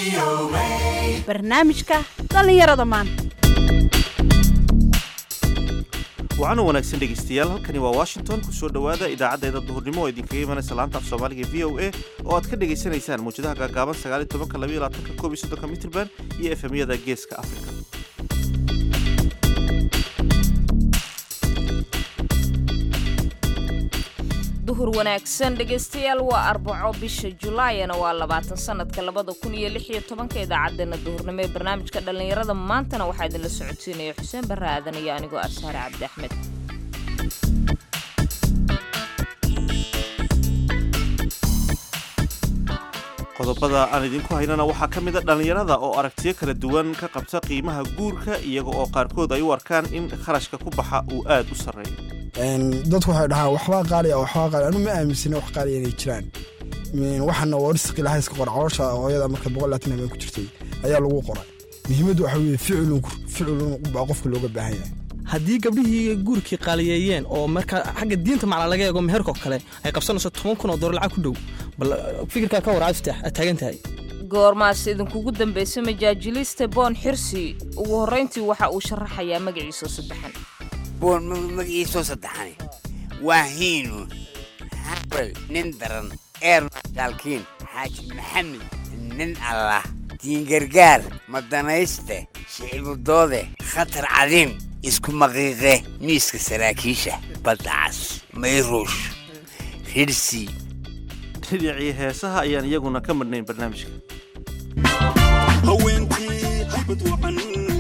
barnaamijka dhallinyarada maanta waxaana wanaagsan dhegaystayaal halkani waa washington ku soo dhowaada idaacaddeeda duhurnimo oo idinkaga imanaysa laanta af soomaaliga v o a oo aad ka dhagaysanaysaan mawjadaha gaagaaban sagaal iyo tobanka labaiyo labaatanka koob iyo soddonka mitrband iyo efemyada geeska afrika duhur wanaagsan dhegaystayaal waa arbaco bisha julaayana waa labaatan sanadka labada kun iyo lix iyo tobanka idaacadeena duhurnimo ee barnaamijka dhallinyarada maantana waxaa idinla socodsiinaya xuseen barre aadan iyo anigoo ashaare cabdi axmed qodobada aan idinku haynana waxaa ka mid a dhallinyarada oo aragtiyo kala duwan ka qabta qiimaha guurka iyaga oo qaarkood ay u arkaan in kharashka ku baxa uu aad u sarreeyo dadku waxay dhahaan waxbaa qaali ah waxbaa qaali anu ma aaminsana wax qaali inay jiraan waxana waa risqi laha iska qora caloosha hooyada marka boqol laatan habeen ku jirtay ayaa lagu qoray muhiimaddu waxa weeye ficilun ficilun baa qofka looga baahan yahay haddii gabdhihii guurkii qaaliyeeyeen oo marka xagga diinta macla laga eego meherkoo kale ay qabsanayso toban kun oo dolar lacag ku dhow bal fikirkaa ka warcad fitax aad taagan tahay goormaas idinkugu dambaysa majaajiliste boon xirsi ugu horrayntii waxa uu sharaxayaa magaciisoo saddexan boon magaciisoo saddexani waa hiinu habal nin daran eermaalkiin xaaji maxamed nin allah diingargaar madanayste shicibudoode khatar cadiim isku maqiiqe miiska saraakiisha badacas mayruush ridhsi dhinacii heesaha ayaan iyaguna ka madhnayn barnaamijka haweenkii haybad wacan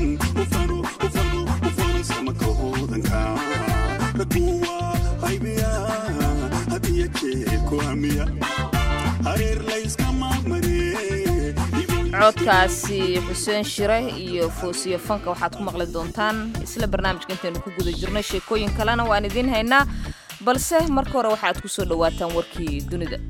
ufanusamaka hoodanka raguwa haybiya hadiya jeerku hamiya hareer layskama maree codkaasi xuseen shire iyo foosiyo fanka waxaad ku maqli doontaan isla barnaamijka intaynu ku guda jirnay sheekooyin kalena waan idiin haynaa balse marka hore waxaad ku soo dhowaataan warkii dunida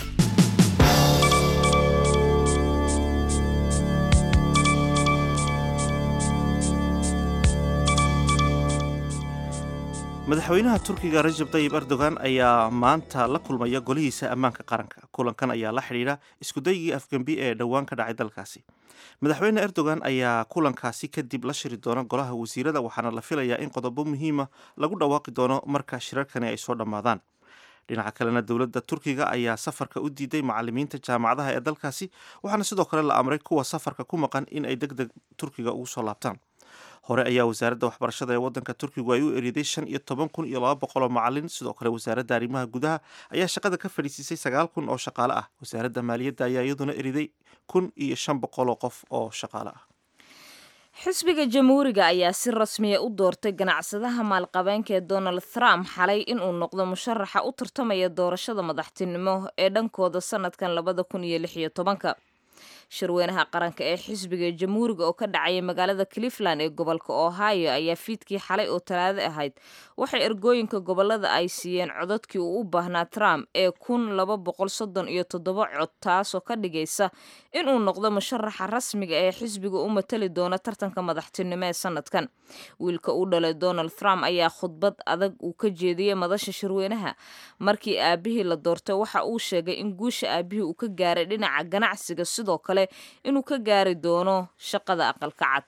madaxweynaha turkiga rajab tayib erdogan ayaa maanta la kulmaya golihiisa ammaanka qaranka kulankan ayaa la xidhiidha iskudaygii afgembi ee dhowaan ka dhacay dalkaasi madaxweyne erdogan ayaa kulankaasi kadib la shiri doona golaha wasiirada waxaana la filayaa in qodobo muhiima lagu dhawaaqi doono marka shirarkani ay soo dhammaadaan dhinaca kalena dowladda turkiga ayaa safarka u diiday macalimiinta jaamacadaha ee dalkaasi waxaana sidoo kale la amray kuwa safarka ku maqan in ay deg deg turkiga ugu soo laabtaan hore ayaa wasaaradda waxbarashada ee waddanka turkigu ay u eriday shan iyo toban kun iyo laba boqol oo macalin sidoo kale wasaaradda arrimaha gudaha ayaa shaqada ka fadhiisiisay sagaal kun oo shaqaale ah wasaaradda maaliyadda ayaa iyaduna eriday kun iyo shan boqol oo qof oo shaqaale ah xisbiga jamhuuriga ayaa si rasmiya u doortay ganacsadaha maalqabeenka ee donald trump xalay inuu noqdo musharaxa u tartamaya doorashada madaxtinimo ee dhankooda sanadkan labada kun iyo lix iyo tobanka shirweynaha qaranka ee xisbiga jamhuuriga oo ka dhacaya magaalada cleveland ee gobolka ohio ayaa fiidkii xalay oo talaado ahayd waxay ergooyinka gobolada ay siiyeen codadkii uu u baahnaa trump ee kun laba boqol soddon iyo toddoba cod taasoo ka dhigaysa inuu noqdo musharaxa rasmiga ee xisbiga u matali doona tartanka madaxtinimo ee sanadkan wiilka u dhalay donald trump ayaa khudbad adag uu ka jeediyey madasha shirweynaha markii aabihii la doortay waxa uu sheegay in guusha aabihii uu ka gaaray dhinaca ganacsiga sidoo kale inuu ka gaari doono shaqada aqalka cad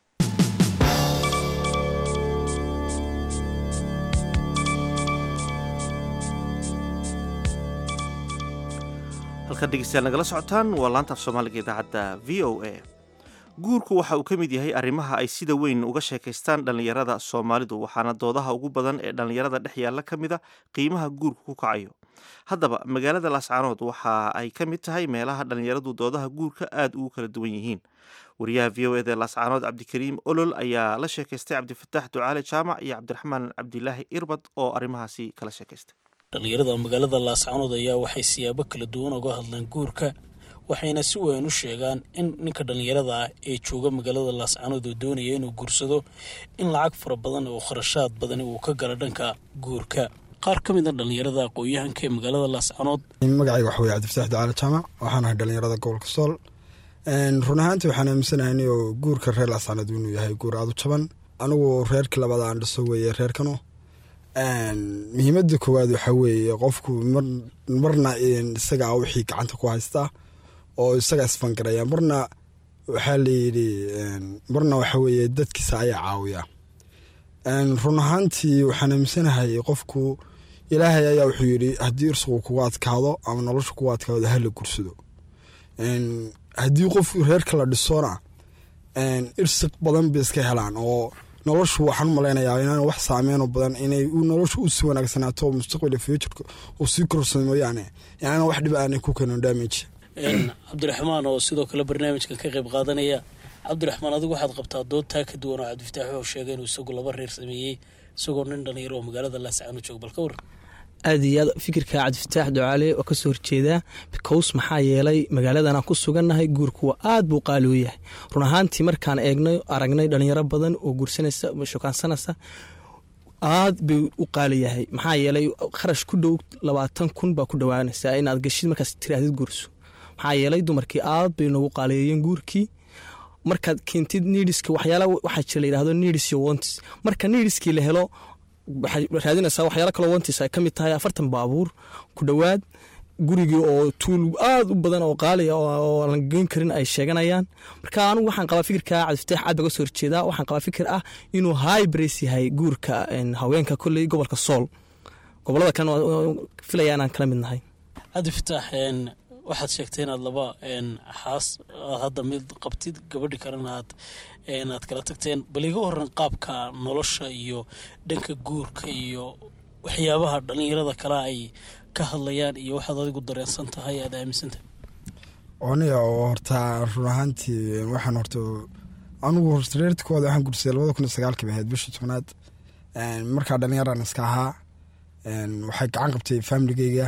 halkan dhegeystayaal nagala socotaan waa laanta af soomaaliga idaacadda v o a guurku waxa uu ka mid yahay arrimaha ay sida weyn uga sheekaystaan dhallinyarada soomaalidu waxaana doodaha ugu badan ee dhallinyarada dhex yaalla ka mid a qiimaha guurku ku kacayo haddaba magaalada laascaanood waxa ay ka mid tahay meelaha dhallinyaradu doodaha guurka aad ugu kala duwan yihiin wariyaha v o eda laascaanood cabdikariim olol ayaa la sheekaystay cabdifataax ducaale jaamac iyo cabdiraxmaan cabdilaahi irbad oo arrimahaasi kala sheekaystay dhallinyarada magaalada laascaanood ayaa waxay siyaabo kala duwan uga hadlaan guurka waxayna si weyn u sheegaan in ninka dhallinyarada ah ee jooga magaalada laascaanood oo doonaya inuu guursado in lacag fara badan oo kharashaad badani uu ka galo dhanka guurka qaar ka mid a dhallinyarada aqoon-yahanka ee magaalada laascaanood magacayga waxa weye cabdifataax ducaale jaamac waxaan ahay dhallinyarada gobolka sool run ahaantii waxaan aaminsanahay oo guurka reer laascaanood inuu yahay guur aada u jaban anigu reerkii labada aan dhiso weeye reerkanu muhiimada koowaad waxaa weeye qofku marna isagaa wixii gacanta ku haystaa oo isagaa isfangaraya marna waxaa layidhi marna waxa weeye dadkiisa ayaa caawiya run ahaantii waxaan aaminsanahay qofku ilaahay ayaa wuxuu yidhi haddii irsigu kugu adkaado ama nolosha kugu adkaado hala gursado haddii qof reerka la dhisona irsiq badan bay iska helaan oo noloshu waxaan u malaynayaa inaan wax saameyn badan inay noloshu u sii wanaagsanaato mustaqbalka futureka uu sii korsado mooyaane inaan wax dhiba aanay ku keenin damage cabdiraxmaan oo sidoo kale barnaamijkan ka qayb qaadanaya cabdiraxmaan adigu waxaad qabtaa dood taa ka duwan oo cabdifataax wuxuu sheegay inuu isagu laba reer sameeyey isagoo nin dhalinyaro oo magaalada laascaano jooga bal ka waran aad iyo aad fikirka cabdifataax ducaale waa kasoo horjeedaa bikows maxaa yeelay magaaladanaan ku sugannahay guurku waa aad buu qaali u yahay run ahaantii markaan eegnay aragnay dhalinyaro badan oo guursanaysa shukaansanaysa aad bay u qaali yahay maxaa yeelay kharash ku dhow labaatan kun baa ku dhowaanaysaa inaad geshid markaas tiraahdid guurso maxaa yeelay dumarkii aad bay noogu qaaliyeeyeen guurkii markaad keentid nidiska waxyaala waxaa jira layidhahdo nidis iyo wontis marka nidiskii la helo waxaad raadinaysaa waxyaala kaloo wontis ay ka mid tahay afartan baabuur ku dhowaad gurigii oo tuul aad u badan oo qaaliya oo aan geyn karin ay sheeganayaan marka anigu waxaan qabaa fikirka cabdifataax aad baga soo horjeedaa waxaan qabaa fikir ah inuu hybris yahay guurka haweenka kolley gobolka sool gobolada kalena filaya inaan kala mid nahay cabdifataax waxaad sheegtay inaad laba xaas aad hadda mid qabtid gabadhi kalena aad aad kala tagteen bal iga waran qaabka nolosha iyo dhanka guurka iyo waxyaabaha dhalinyarada kale ay ka hadlayaan iyo waxaad adigu dareensan tahay aad aaminsantahay aniga oo horta run ahaantii waxaan horta anigu horta reertikooda waxaan gursaday labada kun iyo sagaalkii bay ahayd bishii tobnaad markaa dhalinyaran iska ahaa waxay gacan qabtay faamiligeyga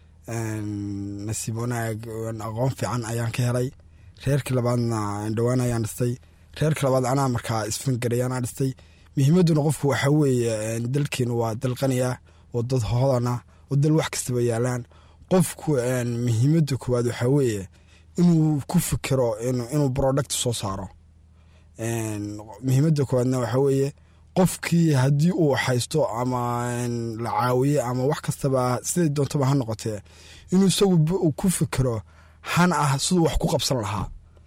nasiib wanaag aqoon fiican ayaan ka helay reerkii labaadna dhowaan ayaan dhistay reerkii labaad anaa markaa isfangaray anaa dhistay muhiimadduna qofku waxaa weeye dalkeenu waa dal qaniya oo dad hoodana oo dal wax kastaba yaalaan qofku muhiimadda koowaad waxaa weeye inuu ku fikiro inuu product soo saaro muhiimadda koowaadna waxaa weeye qofkii haddii uu haysto ama la caawiye ama wax kastaba siday doontaba ha noqotee inuu isagu ku fikiro han ah siduu wax ku qabsan lahaa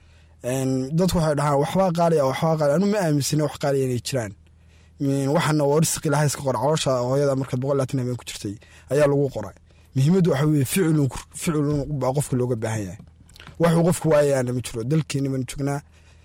dadku waxay dhahaan waxbaa qaaliya waxbaa qaali anu ma aaminsana wax qaaliya inay jiraan waxana waa risqi ilahay iska qora caloosha hooyada markaad boqol laatan habeen ku jirtay ayaa lagu qoray muhiimaddu waxa weye ficilun ficilun baa qofka looga baahan yahay waxuu qofku waayayaana ma jiro dalkeeni baan joognaa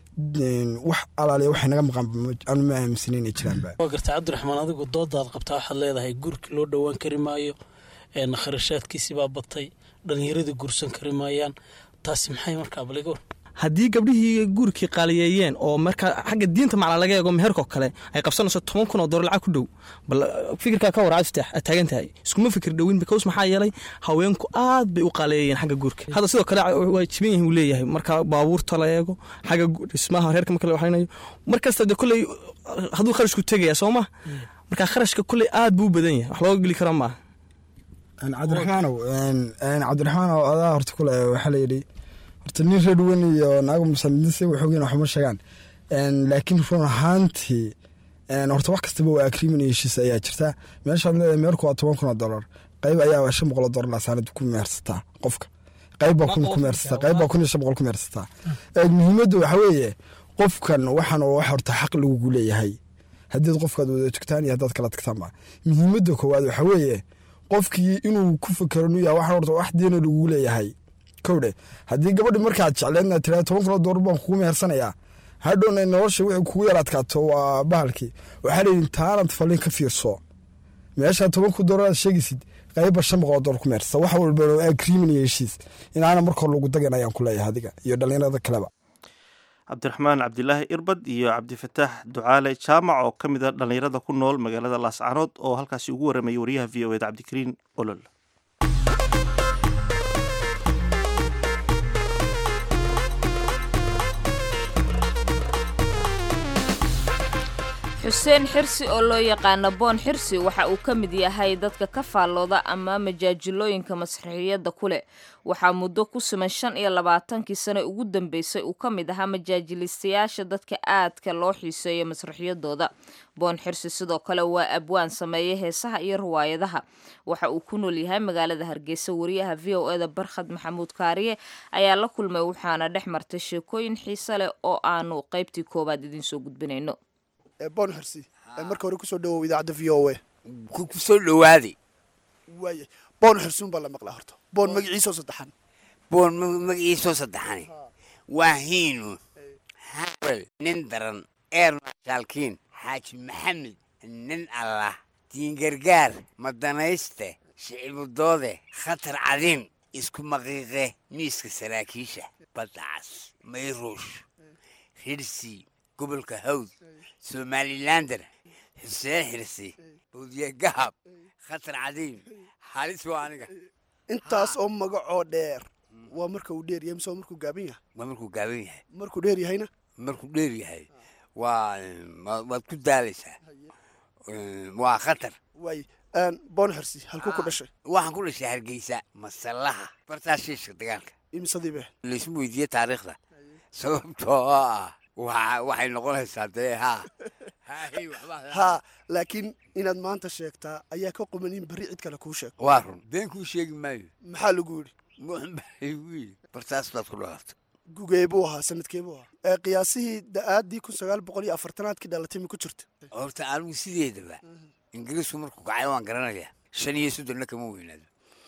wax alaaliya waxay naga maqan anu ma aaminsana inay jiraanba waa garta cabdiraxmaan adigu doodaad qabtaa waxaad leedahay guurki loo dhowaan kari maayo kharashaadkiisi baa batay dhalinyaradii guursan kari maayaan taasi maxay markaa baliga war haddii gabdhihii guurkii qaaliyeeyeen oo markaa xagga diinta macla laga eego meherko kale ay qabsanayso toban kun oo dolar lacag ku dhow bal fikirkaa ka waracad fitaax aad taagan tahay iskuma fikir dhowin bikaws maxaa yeelay haweenku aad bay u qaaliyeeyeen xagga guurka hadda sidoo kale waa jiban yahin uu leeyahay marka baabuurta la eego xagga dhismaha reerka marka la waxaynayo mar kasta de kolley hadduu kharashku tegaya soo ma marka kharashka kolley aad buu u badan yahay wax looga geli kara maaha cabdiraxmaanow cabdiraxmaanow adaa horta kule waxaa layidhi horta nin reer wen iyo naago musanidinse waxoogeen waxuma sheegaan laakiin run ahaantii horta wax kastaba waa agreement iyo heshiis ayaa jirta meeshaad leedahay meerku waa toban kun oo dollar qayb ayaa shan boqol oo dollar laasaanad ku meersataa qofka qayb baa kun ku meersataa qayb baa kun iyo shan boqol ku meersataa muhiimadda waxaa weeye qofkan waxaan wax horta xaq lagugu leeyahay haddiid qofkaad wada tugtaan iyo haddaad kala tagtaanba muhiimadda koowaad waxaa weeye qofkii inuu ku fikero nu yahay waxaan horta wax diina lagugu leeyahay kowdhe haddii gabadhi markaad jecleedna tiraa toban kun oo dollar baan kugu mehersanayaa hadhowna nolosha wixii kugu yar adkaato waa bahalkii waxaa layidhi taanad fallin ka fiirso meeshaa toban kun dollar aad sheegaysid qayba shan boqol oo dollar ku mehersata wax walba agreement iyo heshiis inaana markor lagu dagan ayaan ku leeyahay adiga iyo dhallinyarada kaleba cabdiraxmaan cabdilaahi irbad iyo cabdifataax ducaale jaamac oo ka mid a dhallinyarada ku nool magaalada laascaanood oo halkaasi ugu warramayay wariyaha v o eda cabdikariin olol xuseen xirsi oo loo yaqaano boon xirsi waxa uu ka mid yahay dadka ka faallooda ama majaajilooyinka masraxiyadda ku leh waxaa muddo ku suman shan iyo labaatankii sane ugu dambeysay uu ka mid ahaa majaajilistayaasha dadka aadka loo xiiseeyo masraxiyadooda boon xirsi sidoo kale waa abwaan sameeya heesaha iyo riwaayadaha waxa uu ku nool yahay magaalada hargeysa wariyaha v o eda barkhad maxamuud kaariye ayaa la kulmay waxaana dhex martay sheekooyin xiise leh oo aanu qaybtii koowaad idinsoo gudbinayno boon xirsi marka hore kusoo dhawow idaacadda v o a ku ku soo dhowaaday waaya boon xirsuun baa la maqlaa horta boon magaciisoo saddexan boon ma- magaciisoo saddexani waa hiinu habel nin daran eer mashaalkiin xaaji maxamed nin allah diingargaar madanayste shicibudoode khatar cadiin isku maqiiqe miiska saraakiisha badacas mayruush hirsi gobolka hawd somalilander xuseen xirsi bawdiye gahab khatar cadiin halis waa aniga intaas oo magacoo dheer waa marka uu dheer yahay mise waa markuu gaaban yahay waa markuu gaaban yahay markuu dheer yahayna markuu dheer yahay waa waa- waad ku daalaysaa waa khatar waay boon xirsi halkuu ku dhashay waxaan ku dhashay hargeysa masallaha bartaa shiishka dagaalka imisadii laysma weydiiye taariikhda sababtoo ah waa waxay noqonaysaa dee haa Haay, waxbaa- haa laakiin inaad maanta sheegtaa ayaa ka quman in berri cid kale kuu sheego waa run been kuu sheegi maayo maxaa lagu yidhi Muxun baa igu yidhi bartaas baad ku dhalatay gugee buu ahaa sanadkee buu ahaa ee qiyaasihii da-aadii kun sagaal boqol iyo afartanaadkii dhalatay ma ku jirta horta anigu sideedaba ingiriisku markuu kacay waan garanayaa shan iyo soddonna kama weynaado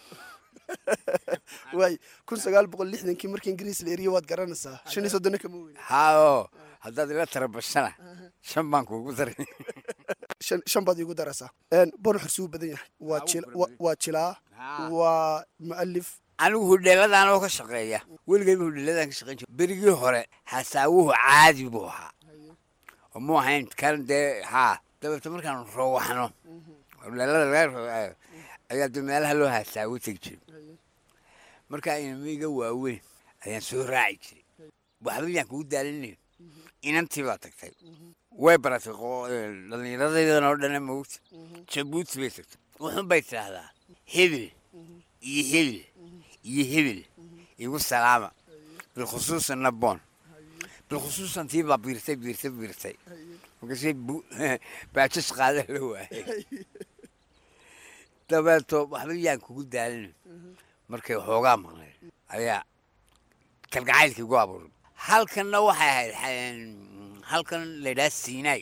waay kun sagaal boqol lixdankii markii ingiriis la eriye waad garanaysaa shan iyo soddonna kama weyna haao haddaad ila tarabashana shan baan kuugu daray shan shan baad iigu daraysaa boon xirsi wuu badan yahay waa jil wa- waa jilaa waa mu'alif anigu hudheeladan oo ka shaqeeya weligayba hudheeladan ka shaqeyn jira berigii hore hasaawuhu caadi buu ahaa oo mu ahayn kan dee haa dabeeto markaan roowaxno hudheelada laga roo- ayaa dee meelaha loo hasaawo tegi jiray markaa inamiga waaweyn ayaan soo raaci jiray waxba yaan kugu daalinayn inantii baa tagtay way baratay qo- eh, dhallinyaradaydana oo dhana mogta jabuuti bay tagtay wuxun bay tidhaahdaa hebel iyo hebel iyo hebel igu salaama bilkhusuusan naboon bilkhusuusan tii baa biirtay biirtay biirtay markaasay bu- baajis qaada la waayay dabeeto waxba yaan kugu daalin markay xoogaa maqnay ayaa kalgacaylkii gu abuuray halkanna waxay ahayd xa- halkan laydhaha siinay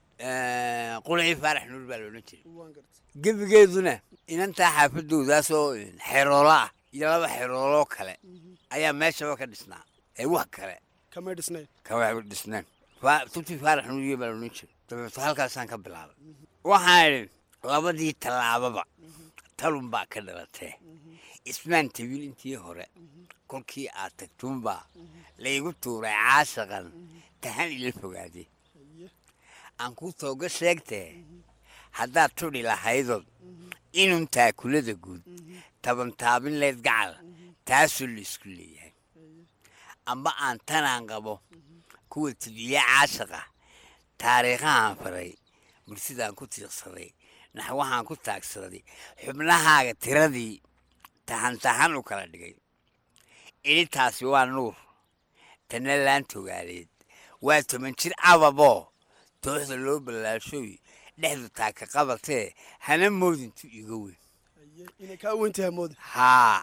qulcii faarax nuur baa loodhan jiray gebigeeduna inantaa xaafadoodaasoo xeroolo ah iyo laba xerooloo kale ayaa meeshaba ka dhisnaa ee wax kale kamay dhisnayn kama dhisneen Fa- tubtii faarax nuuriye baa loodhan jiray dabeeto halkaasaan ka bilaabay waxaan idhi labadii tallaababa talun baa ka dhalatee ismaan tabiil intii hore kolkii aad tagtuunbaa laygu tuuray caashaqan tahan ila fogaade aan ku tooga sheegtee haddaad tudhi lahaydood inun taakulada guud taban taabin leyd gacal taasoo la isku leeyahay amba aan tanaan qabo kuwa tibiye caashaqa taariikhahaan faray mursidaan ku tiiqsaday naxwahaan ku taagsaday xubnahaaga tiradii tahan tahan u kala dhigay idhintaasi waa nuur tanna laan togaaleed waa toban jir ababoo tooxda loo ballaashooy dhexdu taaka qabatee hana moodintu iga weyn inay kaa weyntahay mooda haa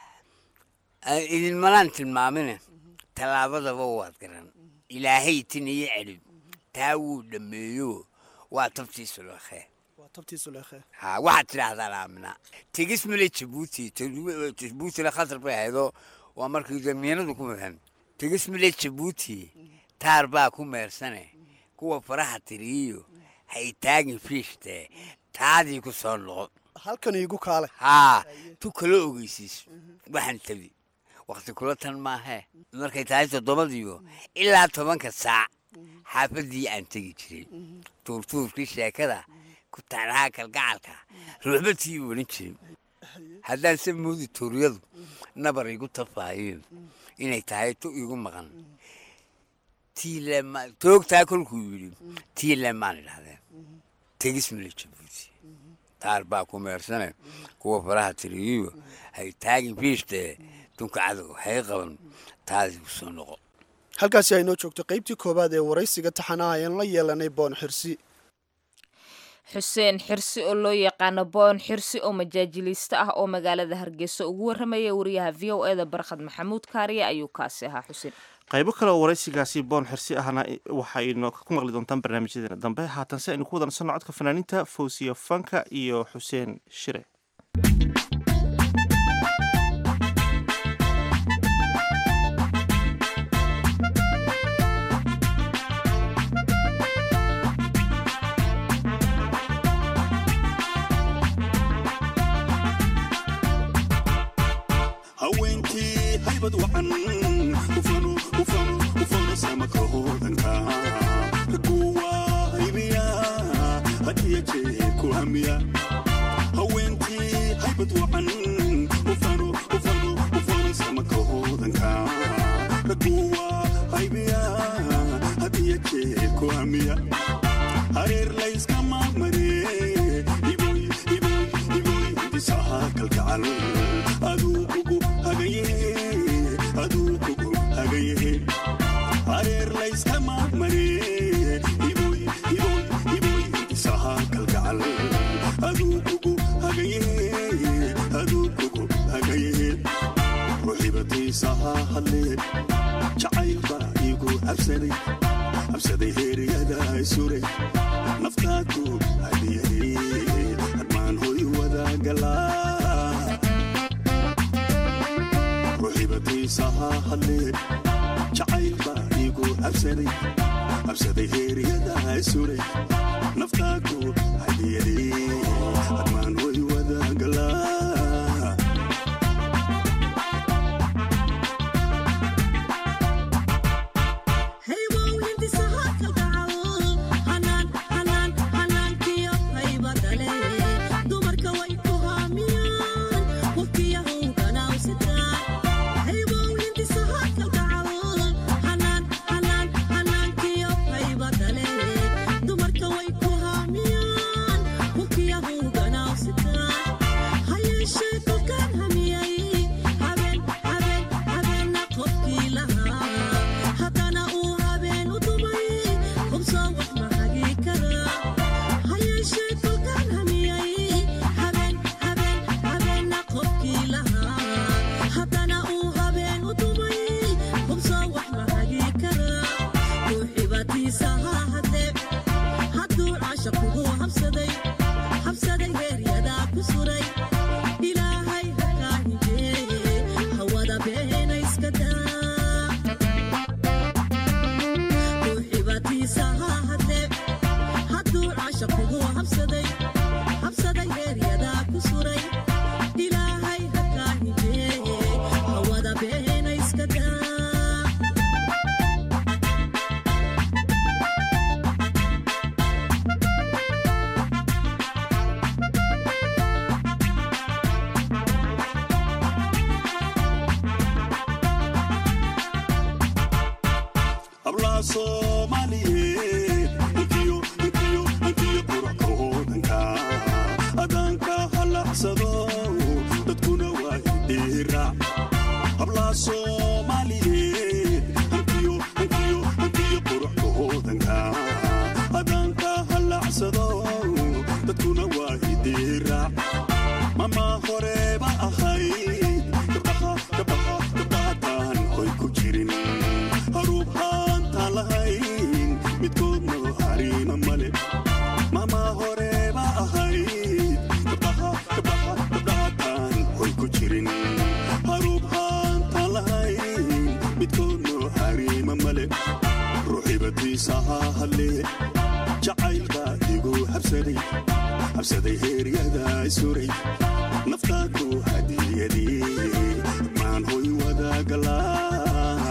Ay- idinmalaan tilmaamine tallaabadaba waad garan ilaahay tin iyo celib taa wuu dhammeeyo waa tabtiisu lakhe waa tabtii suleekhe haa waxaad tidhaahdaan aamina tegis male jabuuti jabuutina khatar bay ahaydoo waa markii damiinadu ku mudan tegis male jabuuti taar baa ku meersane kuwa faraha tiriyo hay taagin fiishtee taadii ku soo noqo halkan iigu kaale haa tu kala ogeysiis waxaan tabi wakti kula tan maahee markay tahay toddobadiiyo ilaa tobanka saac xaafaddii aan tegi jiray tuurtuurkii sheekada ku taanaha kalgacalka ruuxbatii odhan jiray haddaan se moodi tuuryadu nabar igu tafaayeen inay tahay tu igu maqan tiilema toogtaa kolkuu yidhi tiilemaan idhahdeen tegis male jabuuti taar baa ku meersane kuwa faraha tiriyiyo hay taagin fiishtee dunka cadow hay qaban taasi ku soo noqo halkaasi ay noo joogto qaybtii koowaad ee waraysiga taxanaha ayaan la yeelanay boon xirsi xuseen xirsi oo loo yaqaano boon xirsi oo majaajiliiste ah oo magaalada hargeysa ugu warramaya wariyaha v o eda barkhad maxamuud kaariye ayuu kaasi ahaa xuseen qaybo kale oo waraysigaasi boon xirsi ahna waxaynu ku maqli doontaan barnaamijyadeena dambe haatan se aynu ku wadansanno codka fanaaniinta fawsiya fanka iyo xuseen shire haweenkii haybad wacan ufano ufano ufano samaka hoodanka kuwa haybiya hadiya jee ku hamiya haweenkii haybad wacan ufano ufano ufano samaka hoodanka kuwa haybiya hadiya jee ku hamiya hareer layskama maree iboy iboy iboy disaha kalgacal aduu kugu hagaye aduu kugu hagaye hareer layskama maree iboy iboy iboy disaha kalgacal aduu kugu hagaye aduu kugu hagaye ruxibatiisaha hadlee jacaylba igu habsaday habsaday heeryada suray naftaadu hadiyay hadmaan hoy wadagalaa ruxibatiisaha hadlee jacaylba igu habsaday habsaday heeryada suray naftaadu hadiyay hadmaan hoy wadagalaa hablaha soomaaliyeed intiyo intiyo intiyo quracka hoodanka adaanka halacsado dadkuna waa idhiiraac hablaha soomaaliyeed intiyo intiyo intiyo quracka hoodanka adaanka halacsado dadkuna waa idhiiraac mama horeba ahayd gabdhaha gabdhaha gabdhahataan hoy ku jirin haruub haantaan lahayn midkoodna hariima male mama horeba ahayd gabdhaha gabdhaha gabdhahataan hoy ku jirin haruub haantaan lahayn midkoodna hariima male ruuxibatiisaha hadlee jacaylbaa igu habsaday habsaday heeryada suray naftaadu hadiyadii maan hoy wadagalaa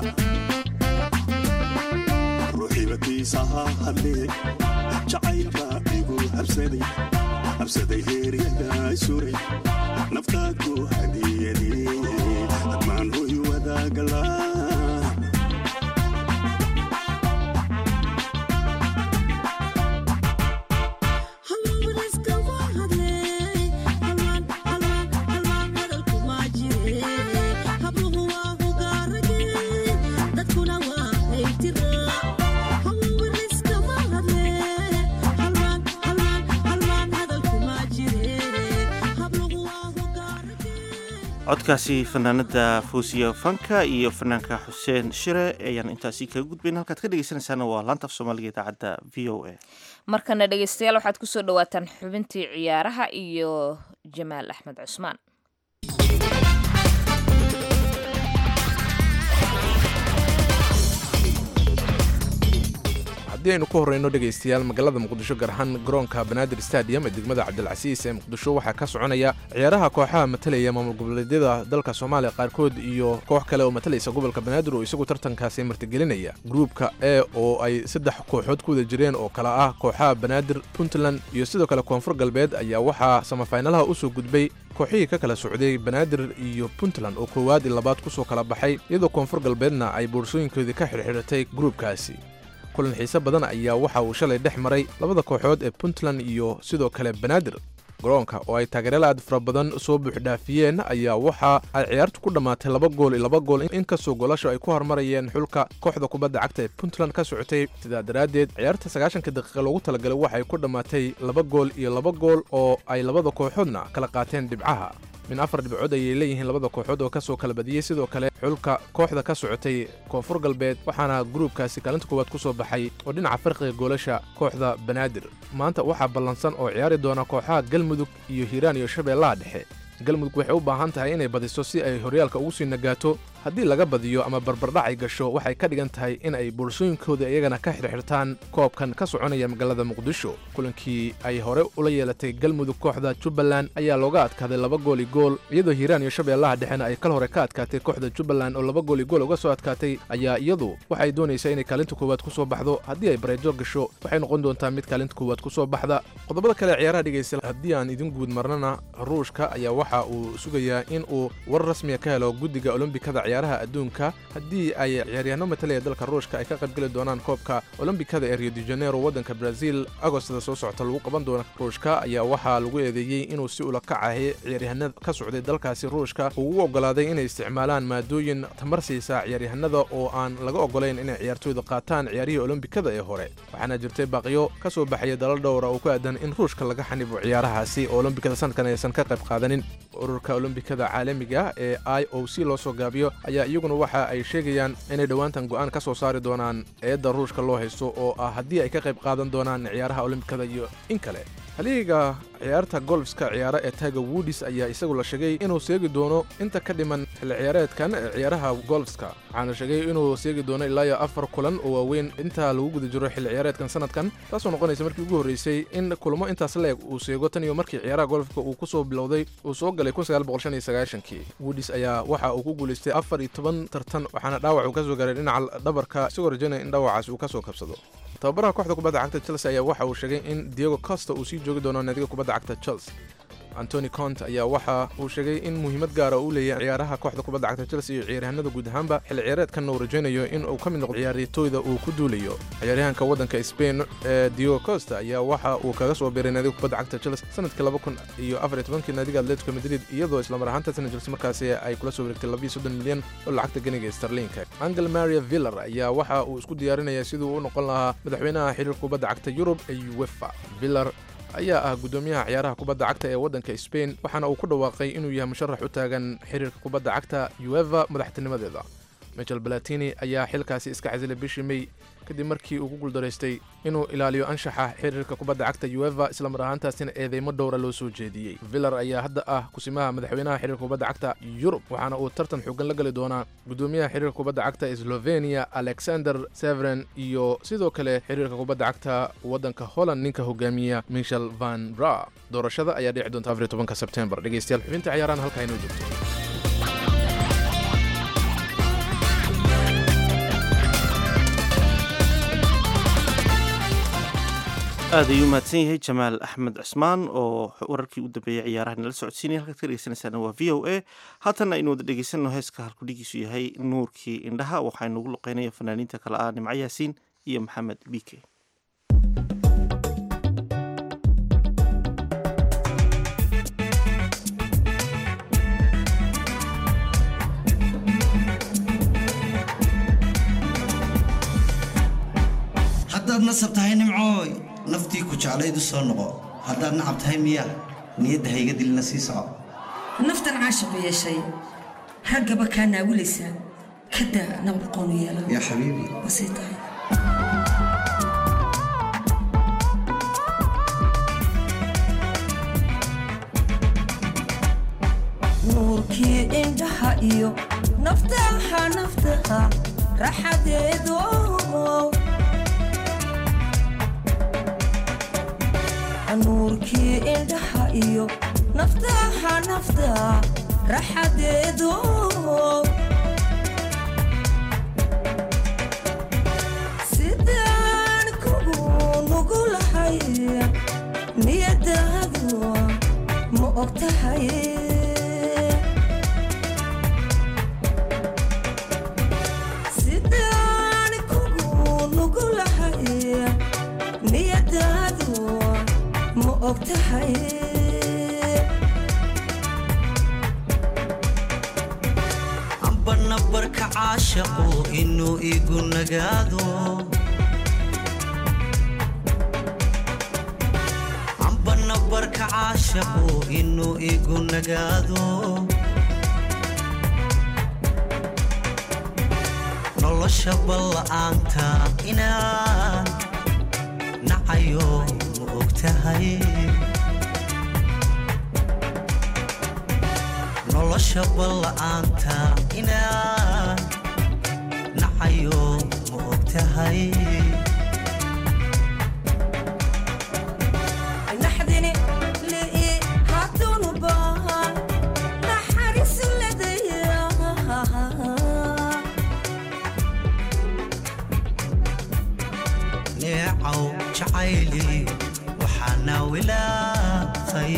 ruuxibatiisaha hadlee jacaylbaa igu habsaday habsaday heeryada suray naftaadu hadiyadii maan hoy wadagalaa codkaasi fanaanada fuusiya fanka iyo fanaanka xuseen shire ayaan intaasi kaga gudbayn halkaad ka dhegeysanaysaana waa laanta af soomaaliga idaacadda v o a markana dhegeystayaal waxaad kusoo dhawaataan xubintii ciyaaraha iyo jamaal axmed cusmaan haddii aynu ku horreyno dhegaystayaal magaalada muqdisho gaar ahaan garoonka banaadir stadium ee degmada cabdilcasiis ee muqdisho waxaa ka soconaya ciyaaraha kooxaha matalaya maamul goboleedyada dalka soomaaliya qaarkood iyo koox kale oo matalaysa gobolka banaadir oo isagu tartankaasi martigelinaya gruupka e oo ay saddex kooxood ku wada jireen oo kale ah kooxaha banaadir puntland iyo sidoo kale koonfur galbeed ayaa waxaa samafaynalaha u soo gudbay kooxihii ka kala socday banaadir iyo puntland oo koowaad iyo labaad ku soo kala baxay iyadoo koonfur galbeedna ay boorsooyinkoodii ka xidhxidhatay gruupkaasi kulan xiise badan ayaa waxa uu shalay dhex maray labada kooxood ee puntland iyo sidoo kale banaadir garoonka oo ay taageerayaal aad fara badan soo buuxdhaafiyeen ayaa waxa ay ciyaartu ku dhammaatay laba gool iyo laba gool inkastoo goolasho ay ku hormarayeen xulka kooxda kubadda cagta ee puntland ka socotay sidaa daraaddeed ciyaarta sagaashanka daqiiqa loogu talagalay waxay ku dhammaatay laba gool iyo laba gool oo ay labada kooxoodna kala qaateen dhibcaha min afar dhibcood ayay leeyihiin labada kooxood oo ka soo kala badiyey sidoo kale xulka kooxda ka socotay koonfur galbeed waxaana gruubkaasi kaalinta koowaad ku soo baxay oo dhinaca farqiga goolasha kooxda banaadir maanta waxaa ballansan oo ciyaari doona kooxaha galmudug iyo hiiraan iyo shabeellaha dhexe galmudug waxay u baahan tahay inay badiso si ay horyaalka ugu sii nagaato haddii laga badiyo ama barbardhac ay gasho waxay ka dhigan tahay in ay boorsooyinkooda iyagana ka xirxirtaan koobkan ka soconaya magaalada muqdisho kulankii ay hore ula yeelatay galmudug kooxda jubbaland ayaa looga adkaaday laba gooli gool iyadoo hiiraan iyo shabeellaha dhexena ay kal hore ka adkaatay kooxda jubbaland oo laba gooli gool uga soo adkaatay ayaa iyadu waxay doonaysaa inay kaalinta koowaad ku soo baxdo haddii ay bareejo gasho waxay noqon doontaa mid kaalinta koowaad ku soo baxda qodobada kale ciyaaraha dhegaysta haddii aan idin guud marnana ruushka ayaa waxa uu sugayaa in uu war rasmiya ka helo guddiga olombikada ciyaaraha adduunka haddii ay ciyaaryahanno matalaya dalka ruushka ay ka qaybgeli doonaan koobka olombikada ee rio de janeiro waddanka brazil agostada soo socota lagu qaban doona ruushka ayaa waxaa lagu eedeeyey inuu si ula kacahay ciyaaryahanada ka socday dalkaasi ruushka uu u oggolaaday inay isticmaalaan maadooyin tamar siisa ciyaaryahanada oo aan laga oggolayn inay ciyaartooyda qaataan ciyaarihii olombikada ee hore waxaana jirtay baaqiyo ka soo baxaya dalal dhowra oo ku aadan in ruushka laga xanibo ciyaarahaasi oo olombikada sanadkan aysan ka qayb qaadanin ururka olombikada caalamiga ee i o c loo soo gaabiyo ayaa iyaguna waxa ay sheegayaan inay dhowaantan go'aan ka soo saari doonaan eedda ruushka loo haysto oo ah haddii ay ka qayb qaadan doonaan ciyaaraha olombikada iyo in kale haliiga ciyaarta golfska ciyaara ee tiger woodis ayaa isagu la sheegay inuu seegi doono inta ka dhiman xilli ciyaareedkan ee ciyaaraha golfska waxaana sheegay inuu seegi doono ilaa iyo afar kulan oo waaweyn inta lagu guda jiro xilli ciyaareedkan sanadkan taasoo noqonaysa markii ugu horreysay in kulamo intaas leeg uu seego tan iyo markii ciyaaraha golfka uu ku soo bilowday uu soo galay kii woodis ayaa waxa uu ku guulaystay afar iyo toban tartan waxaana dhaawac uu ka soo gaaray dhinaca dhabarka isagoo rajaynaya in dhaawacaas uu ka soo kabsado tababaraha kooxda kubadda cagta chelsea ayaa waxa uu sheegay in diego costa uu sii joogi doono naadiga kubadda cagta chelsea antony cont ayaa waxa uu sheegay in muhiimad gaara uu leeyahay ciyaaraha kooxda kubadda cagta chelsea iyo ciyaaryahanada guud ahaanba xilli ciyaareedkanna uu rajaynayo in uu ka mid noqdo ciyaartooyda uu ku duulayo ciyaaryahanka waddanka spain ee diego costa ayaa waxa uu kaga soo biiray naadiga kubadda cagta chelsea sanadkii laba kun iyo afar iyo tobankii naadiga atletico madrid iyadoo islamar ahaantaasna chelsea markaasi ay kula soo wareegtay labiyo soddon milyan oo lacagta ganiga starlinka angel maria villar ayaa waxa uu isku diyaarinaya siduu u noqon lahaa madaxweynaha xiriirka kubadda cagta yurub ee uefa villar ayaa ah guddoomiyaha ciyaaraha kubadda cagta ee waddanka spain waxaana uu ku dhawaaqay inuu yahay musharax u taagan xiriirka kubadda cagta ueva madaxtinimadeeda michel balatini ayaa xilkaasi iska casilay bishii mey kadib markii uu ku guuldaraystay inuu ilaaliyo anshaxa xiriirka kubadda cagta ueva islamar ahaantaasina eedeymo dhowra loo soo jeediyey villar ayaa hadda ah kusimaha madaxweynaha xiriirka kubadda cagta yurub waxaana uu tartan xoogan la gali doonaa guddoomiyaha xiriirka kubadda cagta slovenia alexander severen iyo sidoo kale xiriirka kubadda cagta waddanka holland ninka hogaamiya michel van bra doorashada ayaa dhici doonta afar iyo tobanka sebtembar dhegeystayaal xubinta ciyaarahan halkaa inoo joogto aad ayuu mahadsan yahay jamaal axmed cusmaan oo wararkii u dambeeyey ciyaaraha nala socodsiinaya halkaad ka dhegeysanaysaana waa v o a haatanna aynu wada dhegeysanno heeska halkudhigiisu yahay nuurkii indhaha waxaa inugu luqeynaya fanaaniinta kale ah nimco yaasiin iyo maxamed bike haddaad nasab tahay nimcooy naftii ku jeclayd u soo noqo haddaad nacab tahay miya niyadda hayga dilina sii soco naftan caashiqu yeeshay raggaba kaa naawilaysaa kadaa nabad qoonu yeela yaa xabiibi wasii tahay nuurkii indhaha iyo naftaha naftaha raxadeedo nuurkii indhaha iyo naftaha naftaha raxadeedo sidaan kugu nugulahay niyadaadu ma og tahay sidaan kugu nugulahay niyadaadu ma og tahay ambana barka caashaqu inuu igu nagaado ambana barka caashaqu inuu igu nagaado nolosha balla'aanta inaan nacayo ma og tahay nolosha balla'aanta inaan nacayo ma og tahay naxdini li'i haddunu baahan naxariis ladaya neecaw jacayli waxaana wilaaqay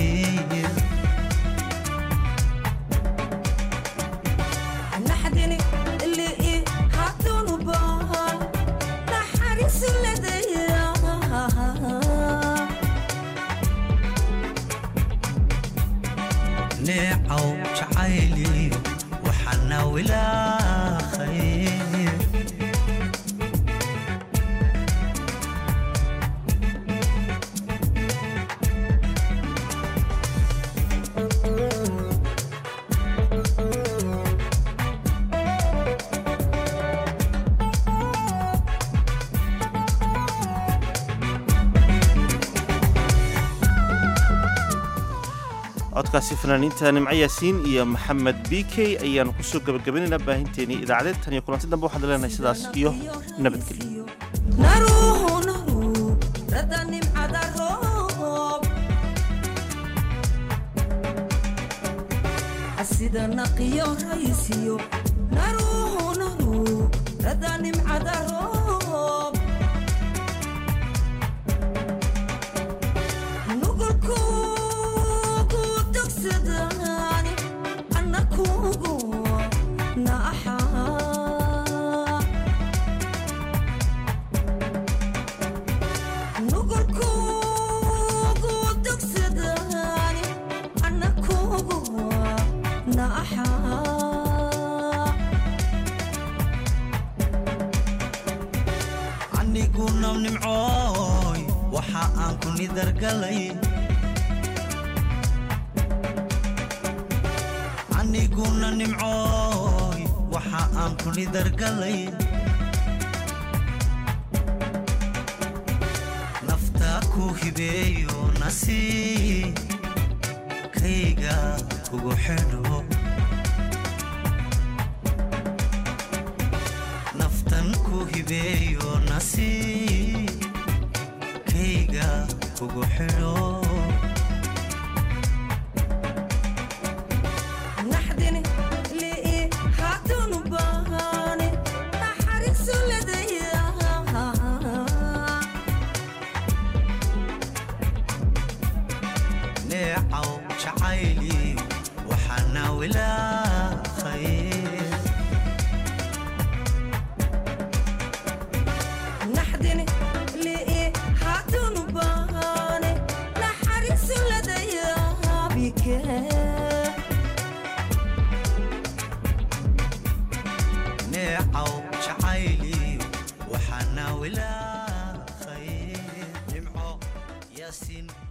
naxdini li'i haddunu baahan naxariis ladaya neecaw jacayli waxaana wilaaqay codkaasi fanaaniinta nimco yaasiin iyo maxamed b k ayaanu kusoo gebagabinaynaa baahinteenii idaacadeed tan iyo kulanti dambe waxaan leenahay sidaas iyo nabadgelyo naruhu naru rada nimcada roob sida naqiyo raysiyo naruhu naru rada nimcada roob nugulkuugu dogsadani annakuugu naaxaa nugulkuugu dogsadani annakuugu naaxaa aniguna nimcooy waxa aan ku nidargalay aniguna nimcooy waxa aan ku nidargalay naftaa ku hibeeyo nasiib kayga kugu xidho naftan ku hibeeyo nasiib kayga kugu xidho naxdini li'i haddunu baahani naxariisu ladaya neecaw jacayli waxaana wilaaqay naxdini li'i haddunu baahani naxariisu ladaya bike neecaw jacayli waxaana wilaaqay nimco yaasiin